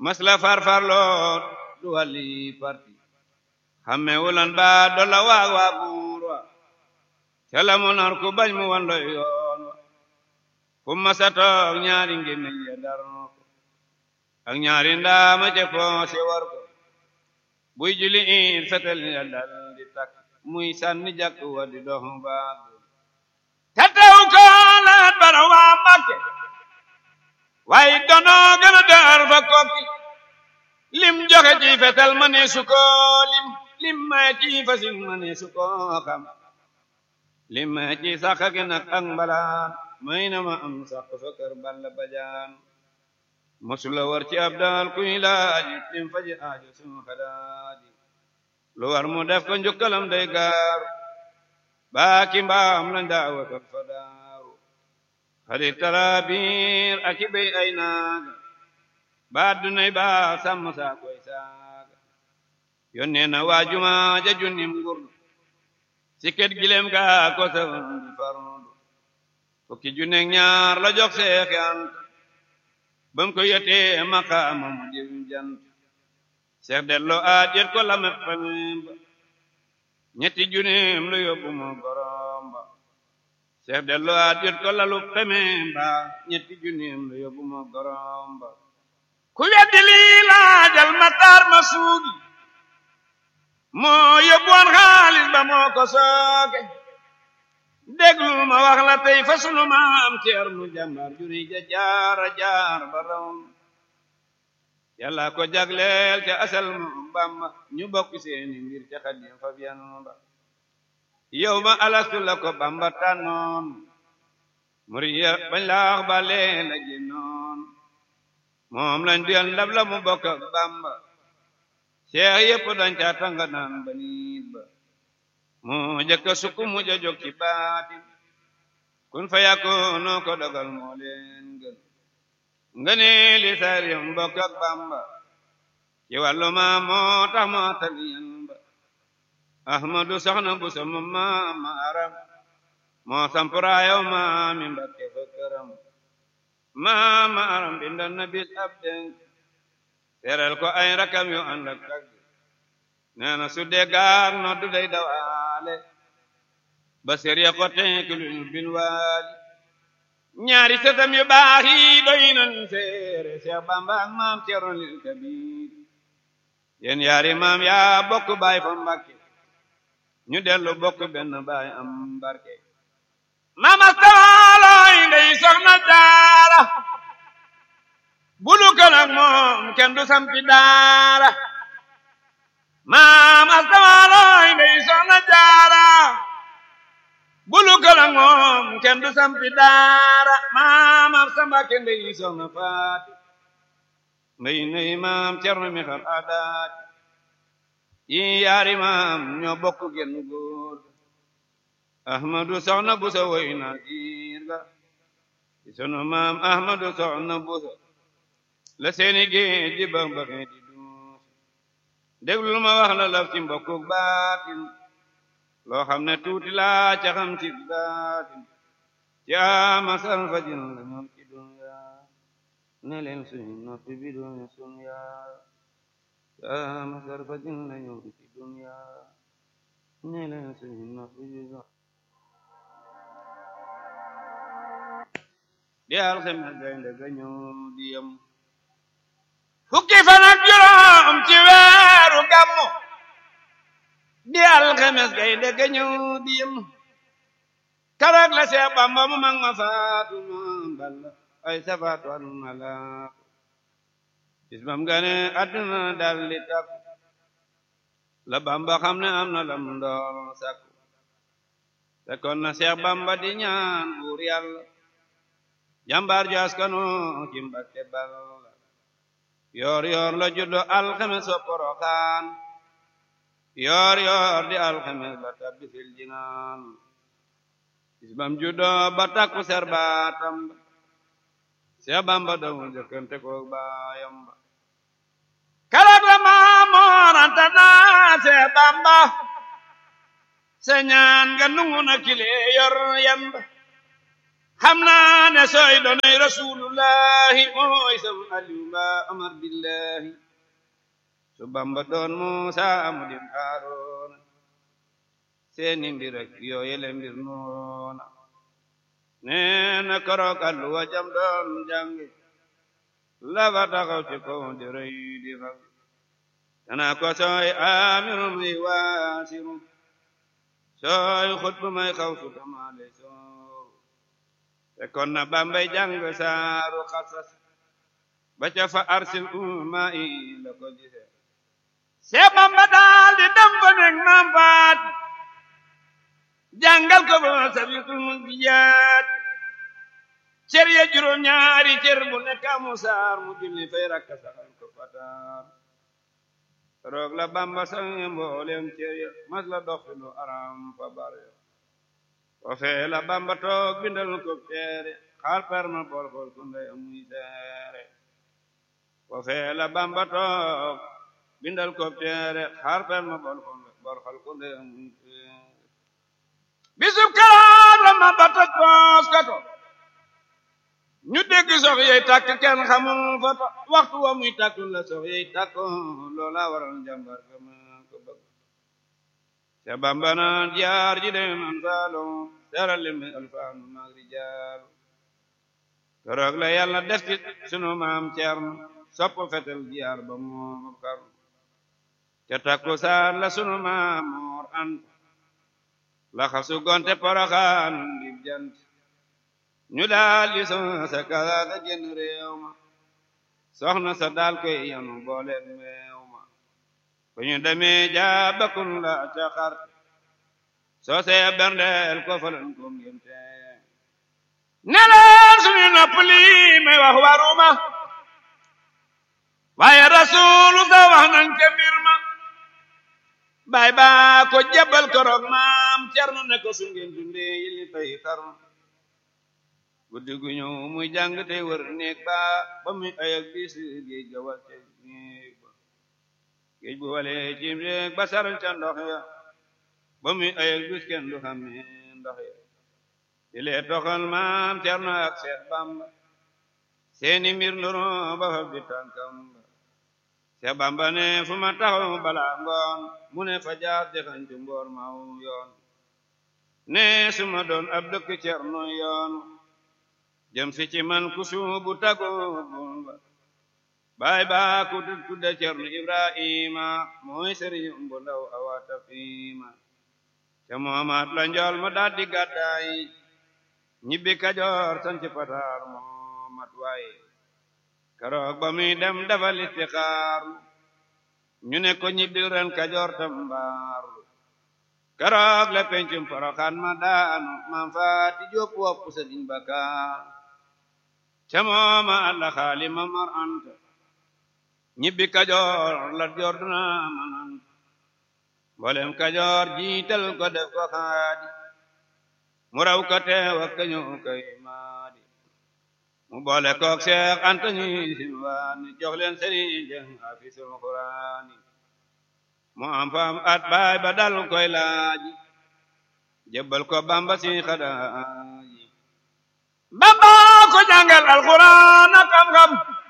mas la farfarloo du wàlli parti xamme wulan ba dolla waag waa buur wa ca la mu nar ku bañ mu wan doy yoon wa fu masa toog ñaari ngémmiñ ya dar ko ak ñaari ndaama ca poose war ko buy juli in fetel ya dal di takk muy sànni jàkk wa di dox baag te tew ko laat bara waa Mbàkke waaye dono gën a dar fa kokki lim joxe ci fetel ma ne su ko lim lim may ci fasin ma ne su ko xam lim may ci sax gi nag ak mbalaan may na ma am sax fa kër balla bajaan mosula war ci ab daal kuy laaji lim faji aajo sunu xadaaji lu war mu def ko njukkalam day gaaru baaki mbaam lañ daa watal fa daaru xadi taraabiir ak i béy ay naaga ba dunay ba sàmm saa koy saaga yónnee na waa juma ja junnim ngurdu sikket gilem ga ko sawan di farndu fukki junneeg ñaar la jox seexi ant bam ko yotee maqaama mu jëm jant seex dello aat yet ko la met famem ba ñetti junneem lu yóbbu moo gorom ba seex dello aat yet ko lalu famem ba ñetti junneem lu yóbbu moo gorom ba ku weddi lii laajal mataar ma suugi moo yóbbuwoon xaalis ba moo ko sooke déglu ma wax la tey fa sunu maam Ceerno jàmbar juri ja jaara jaar ba raw yàlla ko jagleel ca asal mu Bamba ñu bokk seeni mbir ca Xaadim fa biyan ba yow ma alastu la ko Bamba tànnoon muriya bañ laax ba leen la génnoon moom lañ duyal ndab la mu bokk ak Bamba seex yépp dañ ca tanga naan ba niit ba moo jëkka sukk mu ja jóg ci baatin kun fa yakkoonoo ko dogal moo leen gën nga ne li sariyam bokk ak Bamba ci wàllu ma moo tax moo taliyan ba ahmadu soxna bu sama maama aram moo sampuraayow maami mbakke fa këram maama aram bindan na bis ab denk teral ko ay rakam yu ànd ak tagg nee na su dee gaar noddu day dawaale ba sériya ko tenkilul bin waali ñaari sëtam yu baax yi doy nan seere Seex Bamba ak maam Cerno lil Kabiir yéen yaari maam yaa bokk baay fa Mbàkke ñu dellu bokk benn baay am barke mama stawalooy ndey soxna jaara bulu ko nag moom kenn du sampi daara maam astawalooy ndey soxna jaara bulu ko nag moom kenn du sampi daara maam ab sambake ndey soxna faati mbay ndey maam cerno mi xar adaati yi yaari maam ñoo bokk genn góor ahmadu soxna busa woy na giir ga ci sunu maam ahmadu soxna busa la seeni géej di bax baxee di duus déglul ma wax la laf ci mbokku baatin loo xam ne tuuti laa ca xam ci baatin ci ama sal fajin la ñoom ci dunya ne leen suñu noppi bi doon sunya ci ama sal fajin la ñoom ci dunya ne leen suñu noppi bi doon di alxames gaynde ga ñëw di yem fukki fan ak juróom ci weeru gàmmu di alxames gaynde ga ñëw di yem karak la Seex Bamba mu mag ma faatu ma balla ay safaatu an mala bis bam gane àdduna dal di takku la Bamba xam ne am na lam ndool sakku fekkoon na Seex Bamba di ñaan buur yàlla jàmbaar ju askanu ci Mbàkke bal yoor yoor la juddo alxames wa poroxaan yoor yoor di alxames la tabbi fil jinaan isbam juddo ba takku ser baatam ba Seex Bamba damu jëkkante ko baayam ba karak la Maamoor Anta naa Seex Bamba sa ñaan nga nungu na kile yor yamba xam naa ne sooy doonay rasulullahi mooy sam aliou ba amar billahi su bamba doon muusa mu dim haaroona seeni mbir ak yooyele mbir noona neena korook alluwa jam doon jàngi lafa taxaw ci kaw di rëy di fag dana ko sooy amiru may waasiru sooy xutbu may xaw su tamaale sooru te kon na bambay jàng saaru xasas ba ca fa arsil umma i la ko gise see bamba daal di dem fa nekk maam faat jàngal ko ba sabitul munjiyaat cër ya juróom ñaari cër bu nekk amu saar mu julli fay rakka saxal ko fataar roog la bamba sange mboolem cër ya mas la dox lu aram fa bar ya o fee la bamba toog bindal ko teere xaal perma bor bor ku ndey amuy seere o fee la bamba toog bindal ko teere xaal perma bor bor xal ku ndey amuy seere bisub karaat la ma bata koos kato ñu dégg sox yey tàkk kenn xamul fa waxtu wa muy tàkkul la sox yey tàkk loola waral njàmbar ga ma ko bëgg ca bamba naan jaar ji dem an saalo seral li mi alfaanu maag rijaalu keroog la yàlla def ci sunu maam ceerno sopp fetel jaar ba moom karnu ca takku saan la sunu maam moor ant la xasu gonte poroxaan ngir jant ñu daal di soxna sa kalaata génn réew ma soxna sa daal koy yanu booleeg meew ma fu ñu demee jaabakun la ca xar soo see berndeel ko falan ko ngénte neleen suñu nopp lii may wax waruma waaye rasuulu sa wax nañ ca mbir ma baay baa ko jebal koroog maam cerno ne ko su ngeen dundee yili fay xarnu guddi gu ñëw muy jàng te wër néeg ba ba muy ayak bis géej ga wal ca néeg ba géej bu walee cim réeg ba saral ca ndox ya ba muy ayak bis kenn du xam ne ndox ya di lee toxal maam cerno ak seex bamba seeni mbir ndoro ba fa bi tànkam ba seex bamba ne fu ma taxaw bala ngoon mu ne fa jaar dexañ ci mboor maw yoon ne su ma doon ab dëkk cerno yoon jëm si ci man ku suubu tago bumba baay baa ku tudde cerno ibrahima mooy sëriñ bu ndaw awata fiima ca moomaat la njool ma daal di gàddaay ñibbi kajoor sanci pataar moomat waay keroog ba muy dem defal istixaar ñu ne ko ñibbi ren kajoor tambaarlu keroog la pencum poroxaan ma daanu maam faati jóob wopp sëriñ bakaar ca mooma alla xaali ma mar anta ñibbi kajoor la joor duna mananta mboolem kajoor jiital ko def ko xaadi mu raw ko teew ak kañu kay maadi mu boole kook seex anta ñuy silwaani jox leen sëriñ jeng afisul quraani mu am faam at baay ba dal koy laaji jébbal ko bamba si xadaaji bamba ko jàngal alquran ak xam-xam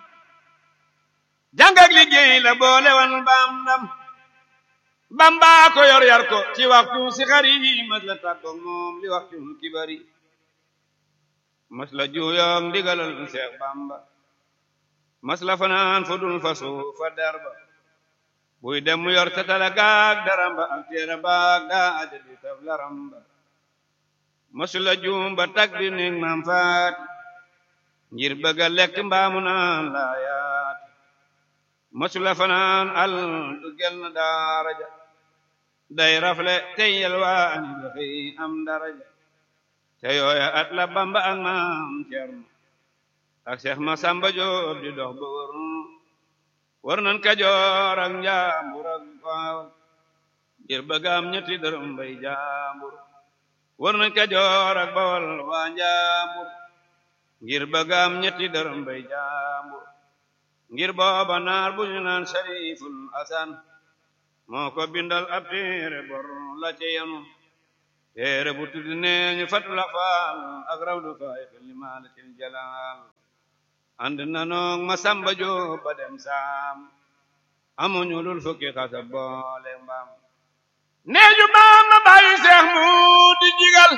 jàng ak liggéey la boole wan baam ndam bamba ko yor yar ko ci waxtu si xari mas la tàggoog moom li waxtu kibari mas la juuyoog ndigalal seex bamba mas la fanaan fu dul fasu fa darba buy dem mu yor tatala gaag daramba ak teera baag daa aja di saf laramba masula juum ba tag bi ning maam faati ngir bëgga lekk mbaamu naan laayaat masula fanaan al du gel na daaraja day rafle tey yelwaani doxi am daraja te yooya at la bamba ak maam cerno ak seex ma samba joob di dox ba wër war nan kajoor ak njaambur ak baawal ngir bëggaam ñetti dërëm bay jaambur war nañ kajoor ak bawal waa njaambur ngir bëggaam ñetti dërëm bay jaambur ngir booba naar bu ñu naan sariful asan moo ko bindal ab téere bor la ci yanu téere bu tudd nee ñu fatul faal ak rawdu faay li maalatil jalaal ànd nanoog ma samba jóob ba dem saam amuñu lul fukki xasa boole mbaam neeju baam ma bàyyi seex mu di jigal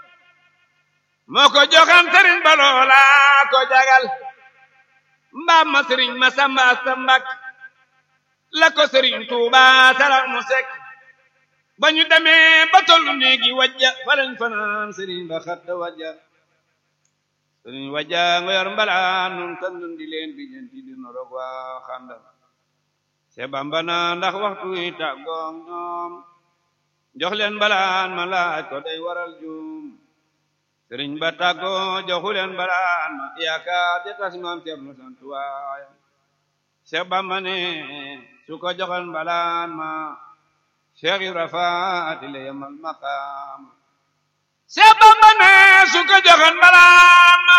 moo ko joxam sëriñ ba loola ko jagal mbaam ma sëriñ ma samba sa mbak la ko sëriñ tuuba sarax mu sekk ba ñu demee ba tollu néegi wajja falañ fanaan sëriñ ba xatta wajja sëriñ wajja nga yor mbalaan nun kan nun di leen bi ñenti di norog waa xandal se bamba na ndax waxtu yi tàggoog ñoom jox leen mbalaan ma laaj ko day waral juum sëriñ ba tàggoo joxu leen mbalaan ma yaakaar ja tas maam Cerno sant waaya se bamba ne su ko joxoon mbalaan ma Cheikh Ibra Faati la yemal maqaam Cheikh Bamba ne su ko joxoon mbalaan ma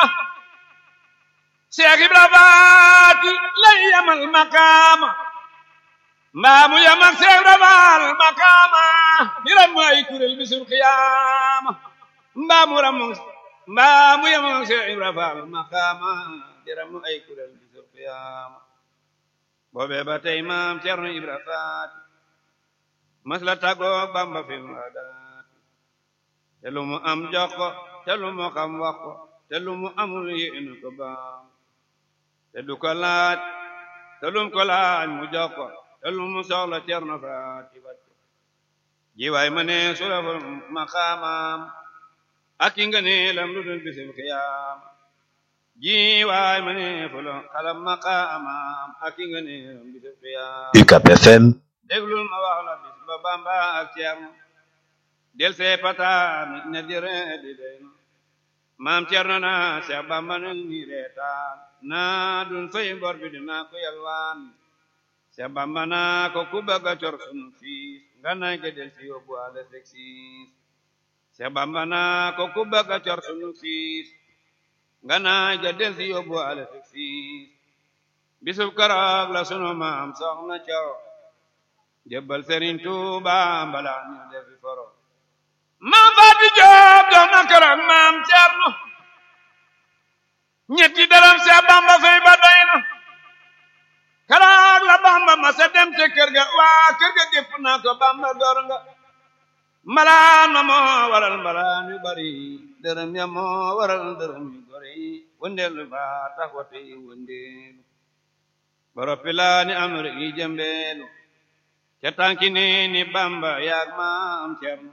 Cheikh Ibra Faati la yemal maqaam mbaa mu yem ak Cheikh Ibra Faal maqaama di ram ay kuréel bisul qiyaama mbaa mu ram mbaa mu yem ak Cheikh Ibra Faal maqaama di ram ay kuréel bisul qiyaama boobee ba tey maam Cerno Ibra Faati mas la tàggoo Bamba fi mu adaati te lu mu am jox ko te lu mu xam wax ko te lu mu amul yéenu ko baam te du ko laaj te lu mu ko laaj mu jox ko te lu mu soxla Cerno Faati wàcc jiwaay ma ne su la fa maqaamaam ak i nga ne lam lu dul bisim xiyaam jiwaay ma ne fu la xalam maqaamaam ak i nga ne lam bisim xiyaam UCAB FM déglul ma wax la bis ba Bamba ak Cerno del see pataan ne di ree di deyno maam Cerno na Seex Bamba na ni reetaan naa dun fay bor bi dinaa ko yalwaan Seex Bamba na ko ku bëgg a cor sunu fiis nga nay ke del si yóbbu ale sek siis Seex Bamba na ko ku bëgg a cor sunu fiis nga nay ke del si yóbbu ale sek siis bisub keroog la sunu maam soxna coro jébbal Sëriñ Tuuba mbala ñu defi foro maam Faati Joob dox na keroog maam Cerno ñetti daram Seex Bamba fay ba doy na keroog la Bamba ma sa dem te kër ga waa kër ga gépp naa ko Bamba gor nga mbalaan ma moo waral mbalaan yu bari dërëm ya moo waral dërëm yu gori wëndeelu ba tax wate yi wëndeelu boroppi laa ni am rek yi jëmbeelu ca tànki ni ni Bamba yaag maam Cerno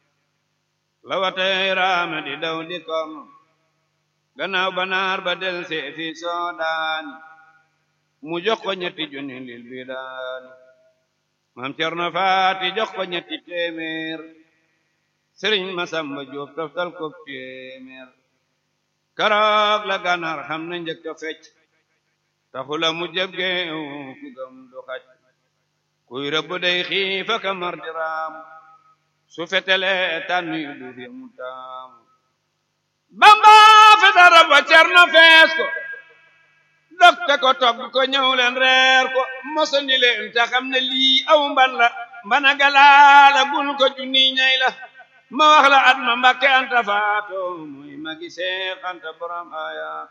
la watay raame di daw di kom gannaaw banaar ba del seeti soodaani mu jox ko ñetti junni lil bi daani maam Cerno Faati jox ko ñetti téeméer Sëriñ Masamba Jóob toftal ko téeméer karoog la gànnaar xam na njëkk a fecc taxula mu jëb geew ku gëm du xaj kuy rëbb day xiif ak mar di raam su fetele tànn yu du fi mu taam Bamba feta rab wa Cerno fees ko dokte ko togg ko ñëw leen reer ko mosoni leen te xam ne lii aw mban la mbana galaala bul ko junni ñay la ma wax la at ma Mbàkke Anta faato muy magi Seex Anta borom ayaat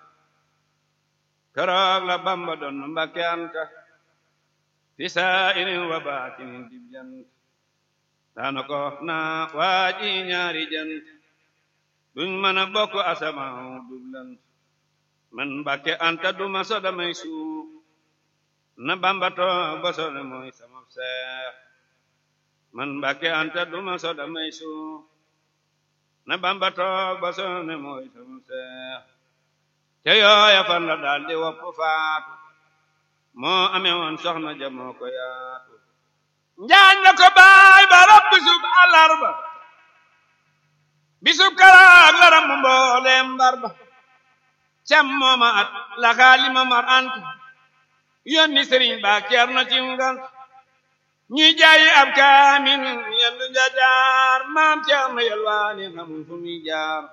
keroog la Bamba doon Mbàkke Anta fi saa'irin wa baatinin dib jant daana ko na waaji ñaari jant duñ mën a bokk asamaaw dublant man Mbàkke Anta duma so damay suuf na Bamba toog ba so ne mooy sama seex man Mbàkke Anta duma so damay suuf na Bamba toog ba so ne mooy sama seex te yooya fan la daal di wopp faatu moo amee woon soxna ja moo ko yaatu njaañ la ko baay ba rab bisub àllarba bisub karaag la ram mbooleem mbar ba cam mooma at la xaalima mar ant yónni sëriñ ba Cerno ci ngant ñuy jaayi ab kaamil yendu jajaar maam Cerno yelwaani xamul fu muy jaar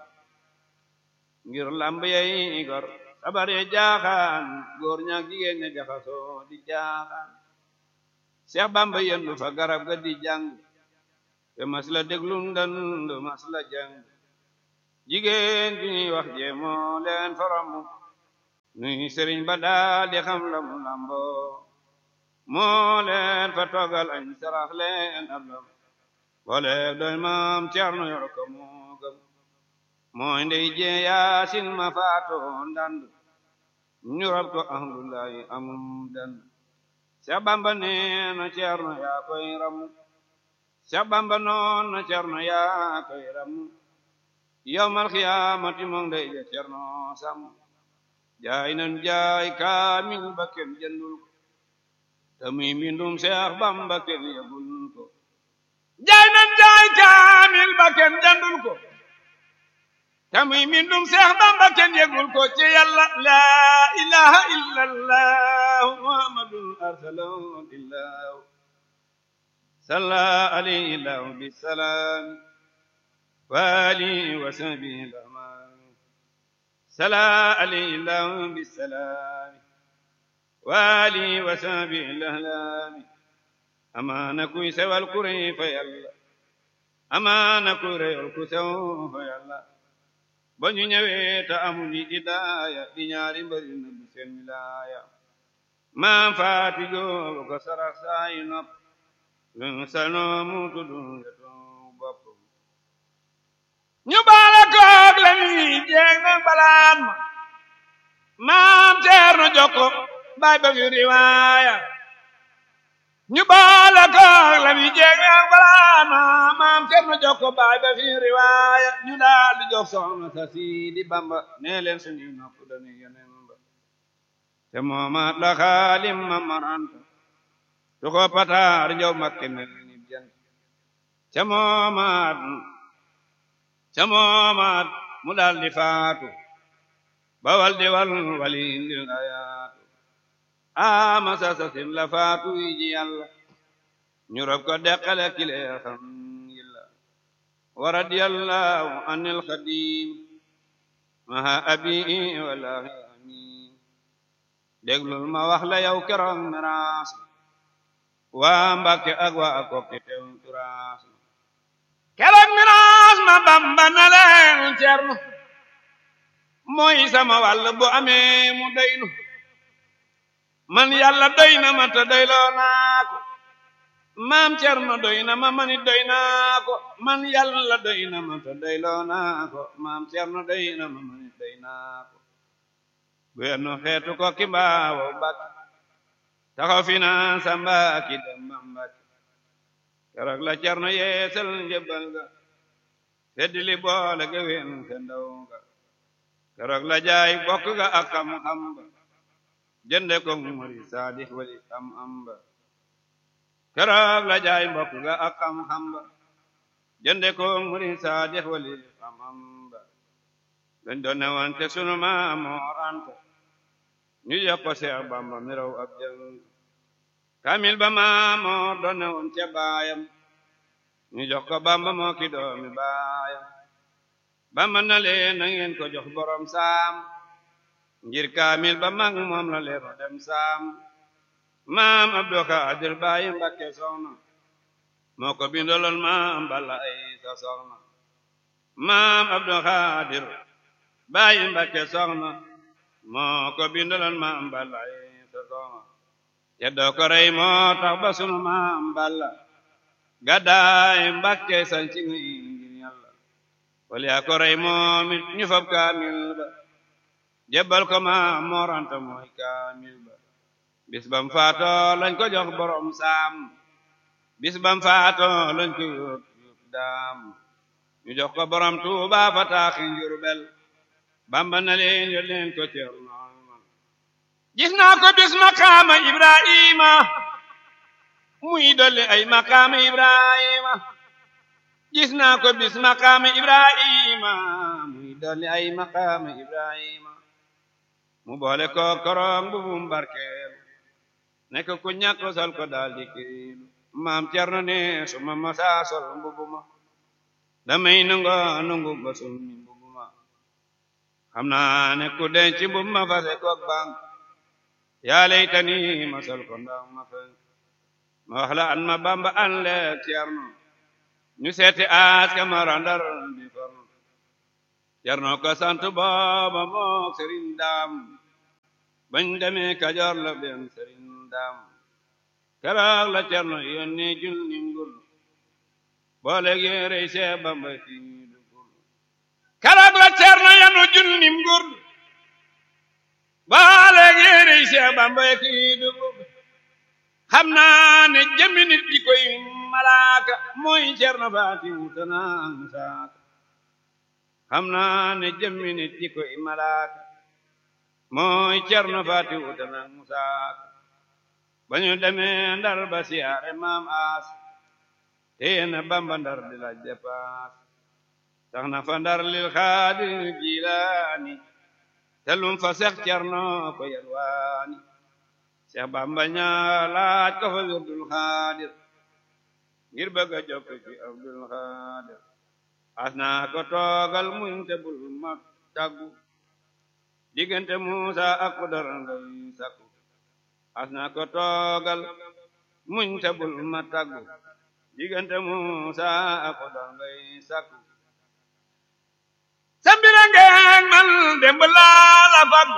ngir lamb yey gor sabar ye jaaxaan góor ñaak jigéen ña jaxasoo di jaaxaan Seex Bamba yendu fa garab ga di jàng te mas la déglum dandu mas la jàng jigéen ju ñuy wax jéemoo leen faramu nuy sëriñ ba daal di xam la mu lambo moo leen fa toggal añ sarax leen ab lam boole doy maam Cerno yor ko moo gëm mooy ndey jee yaasin ma faatoon dandu ñu rob ko ahmdullahi amum dandu Seex Bamba nee na Cerno yaa koy ramu Seex Bamba noon na Cerno yaa koy ramu yawmal xiyaamati moom day ja Cerno sam jaay nan jaay kaamil ba kenn jëndul ko te muy mbindum Seex Bamba kenn yëgul ko jaay nan jaay kaamil ba kenn jëndul ko te muy mbindum Seex Bamba kenn yëgul ko ci Yàlla laa ilaha illallah muhammadun arsalahu illahu salla alayhi lahu bisalaam وآله وصحبه الأمان صلى عليه الله بالسلام وآله وصحبه الأهلام أمان كويس والكري فيلا أمان كوري الكسو فيلا bañu ñëwee te amuñu idaaya di ñaari mbëri na bu seen wilaaya maam faati joo ko sarax saayi nopp lu salnoo mu tuddu yetoo bopp ñu baala koog la ñuy jeeg nag balaan ma maam Ceerno Jokko baay ba fi riwaaya ñu baala koog la ñuy jeeg nag balaan ma maam Ceerno Jokko baay ba fi riwaaya ñu daal di jox soxna sa Sidi Bamba nee leen suñuy nopp dañuy yeneen ba te moomaat la xaalim ma maranta tu ko pataar njow makke mel ni jant te moomaat ca moomaat mu daal di faatu ba wal di wal wali ndil ayaatu ama sasasin la faatu yi ji yàlla ñu rob ko deqale kile xam yilla wa radiyallahu anil xadim maha abi wallahi amin déglul ma wax la yow keroog miraas waa Mbàkke ak waa kokki tew turaas keroog miraas ma bamba na leen cerno mooy sama wàll bu amee mu doynu man yàlla doy na ma te doyloo naa ko maam cerno doy na ma manit doy naa ko man yàlla doy na ma te doyloo naa ko maam cerno doy na ma manit doy naa ko guyennu xeetu ko ki mbaawo mbàkki taxaw fi naa sa mbaaki dem ba mbàkki keroog la cerno yeesal njëbbal ga feddili boole ga wen te ndaw ga keroog la jaay bokk ga ak xam-xam ba jënde ko muri saadix wali am am ba keroog la jaay bokk ga ak xam-xam ba jënde ko muri saadix wali am am ba dañ doon ne woon te sunu maam Moor Anta ñu jox ko Seex Bamba mi raw ab jël kamil ba maamoor doon ne woon ca baayam ñu jox ko bamba moo ki doomi baayam bamba na leen na ngeen ko jox borom saam ngir kamil ba mag moom la leen dem saam maam abdou xaadir baayi mbakke soxna moo ko bindaloon maam balla ay sa soxna maam abdou xaadir baayi mbakke soxna moo ko bindaloon maam balla ay sa soxna te doo ko rey moo tax ba sunu maam balla gàddaay mbàkke sanci ngi ngir yàlla wal yaa ko rey moom it ñu fab kaamil ba jébbal ko maam mooranta mooy kaamil ba bis bam faato lañ ko jox borom saam bis bam faato lañ ko yóot yóot daam ñu jox ko borom tuuba fa taaxi njurbel bamba na leen yo leen ko ceerno gis naa ko bis maqaama ibrahima muy dolli ay maqaama ibrahima gis naa ko bis maqaama ibrahima muy dolli ay maqaama ibrahima mu boole ko korong bu bum barkeel nekk ku ñàkk sol ko daal di kiilu maam cerno ne suma masa sol mbubu ma damay nungo nungu ba summi mbubu ma xam naa ne ku denc mbubu ma fase koog bank yaa laytani ma sol ko ndaw ma fa ma wax la an ma bamba an leeg cerno ñu seeti aas ka mara ndar di for jarno ko sant booba mook sëriñ daam bañ demee kajoor la dem sëriñ daam keroog la cerno yónni junni ngur boole yéerey see bamba ci dugul keroog la cerno yanu junni ngur boole yéerey see bamba ci dugul xam naa ne jëmmi nit di koy malaaka mooy cerno faati wutanaa saaka xam naa ne jëmmi nit di koy malaaka mooy cerno faati wutanaa saaka ba ñu demee ndar ba siyaare maam aas téye na bamba ndar di laaj dépaas tax na fa ndar lil xaadir jilaani te lum fa seex cerno ko yalwaani seex bamba ñaa laaj ko fa wirdul xaadir ngir bëgg a jokk ci abdul xaadir as naa ko toogal muñ te bul ma tàggu diggante muusa ak ku dara ngay sakku as naa ko toogal muñ te bul ma tàggu diggante muusa ak ku dara ngay sakku sambira ngeen man demb laa la faggu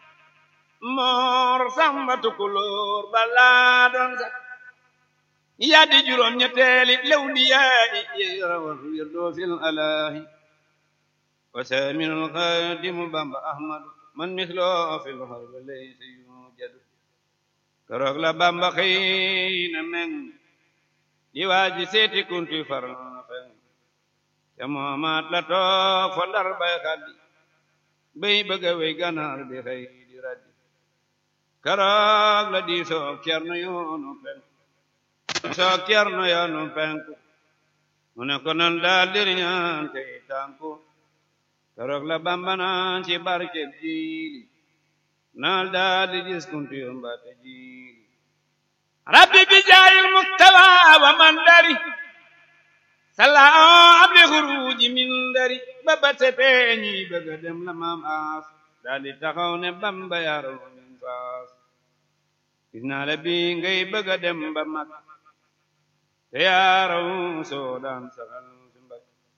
moor samba tukulóor balaa doon sax yaa di juróom ñetteeli lew di yaayi yeerawal wirdoo fil alaahi wa saaminul xaadimu bamba ahmadu man misloo fil xarba laysa yujadu keroog la bamba xëy na meng di waaji seeti kunti far feng te moomaat la toog fa ndar bay xaddi bay bëgga wey ganaar di xëy di raddi keroog la di soog cerno yoonu penku soog cerno yoonu penku mu ne ko nan daal diriñaan tey tànku keroog la bamba naan ci barkeb jiili naal daal di gis kunti yoon baate jiili rabbi bi jaayil mustawa wa man dari sala abli xuruji min dari ba ba setee ñi bëgga dem la maam aas daal di taxaw ne bamba yaro min faas gis naa la bi ngay bëgga dem ba mag te yaaraw soo daan saxal si mbag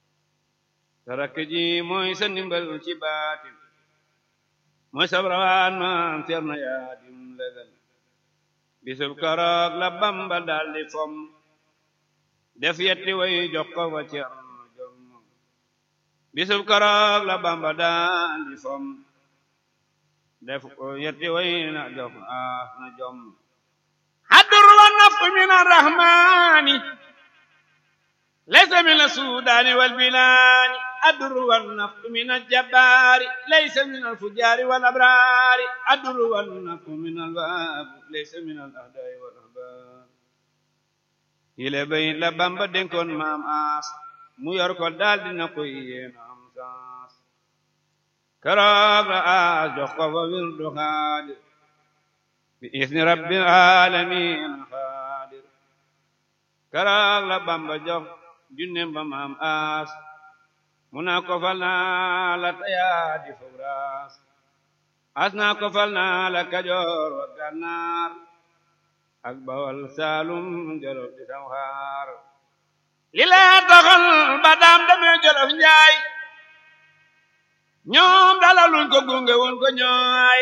sa rakk ji mooy sa ndimbal ci baatin mooy sa rawaan maam cerno yaa dim legal bisub karoog la bamba daal di fom def yetti way jox ko fa cerno jom bisub karoog la bamba daal di fom def ko yetti way na jox ah na jom hadur wa naf min arrahmani laysa min asudani wal bilani adur wa naf min aljabari laysa min alfujari wal abrari adur wa naf min alwab laysa min alahdai wal ahbar yile bay la bamba dénkoon maam aas mu yor ko daal dina koy yéena am saas keroog la aas jox ko fa wirdu xaadir bi isni rabbil alamin xaadir keroog la bamba jox junnem ba maam aas mu naa ko fal naa la tayaa di fugraas as naa ko fal naa la kajoor wa gànnaar ak bawal saalum jolof di samxaar li lee taxal ba daam demee jolof njaay ñoom dalaluñ ko gunge woon ko ñooy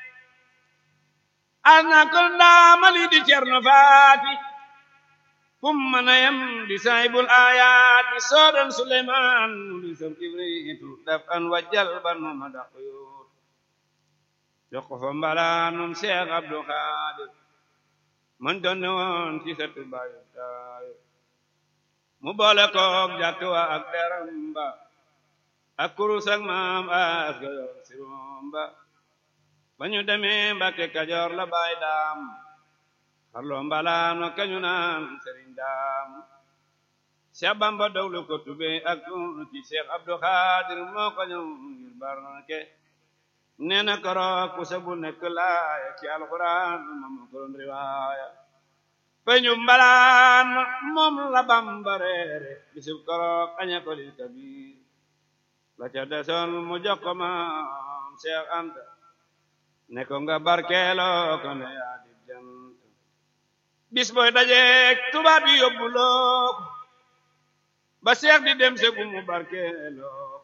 as naa ko ndaamali di cerno faati kum mana yam di saybul ayaati soodan suleymaan mu di sam kibriitu daf an wajjal ban mu ma daq yoot jox ko fa mbalaanum seex abdu xaadir man donne woon ci sa tubaayu taayu mu boole koog jàkk wa ak deram ba ak kurus ak maam as ga yor sirom ba ba ñu demee Mbàkke Kajoor la baay daam xarloo mbalaano kañu naan sëriñ daam Seex Bamba dawlu ko tube ak ci Seex Abdu Xaadir moo ko ñëw ngir barke nee na koroog ku sabu nekk laaya ci alxuraan moom ko doon riwaaya peñu mbalaan moom la Bamba reere bisub koroog aña ko lil kabir la ca desoon mu jox ko maam Seex Anta ne ko nga barkeeloo ko ne yaa di jant bis booy dajeek tubaab yi yóbbuloo ko ba seex di dem segu mu barkeeloo